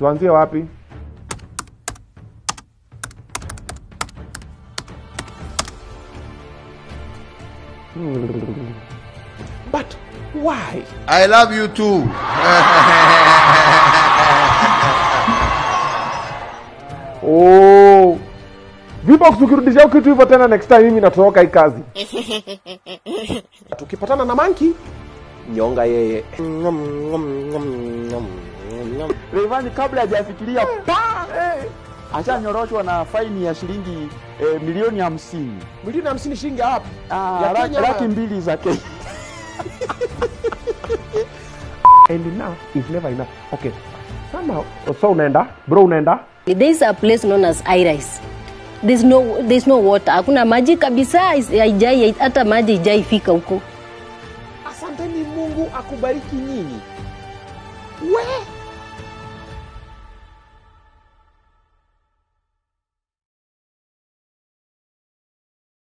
tuanzie wapi Hmm. but why I love you too. oh. Vipo tukirudisha kitu hivyo tena next time mimi natoroka hii kazi. Tukipatana na manki nyonga yeye. Rayvanny kabla hajafikiria pa eh, ashanyoroshwa na faini ya shilingi eh, milioni hamsini Milioni hamsini shilingi wapi? Ah, Ya la- Kenya laki ama- mbili za Kenya. And enough is never enough. Okay. Somehow, so unaenda, bro unaenda? There is a place known as Iris. There's no, there's no water. Hakuna maji kabisa, is- haijai hata maji ijaifika huko. Asanteni Mungu akubariki nyinyi. We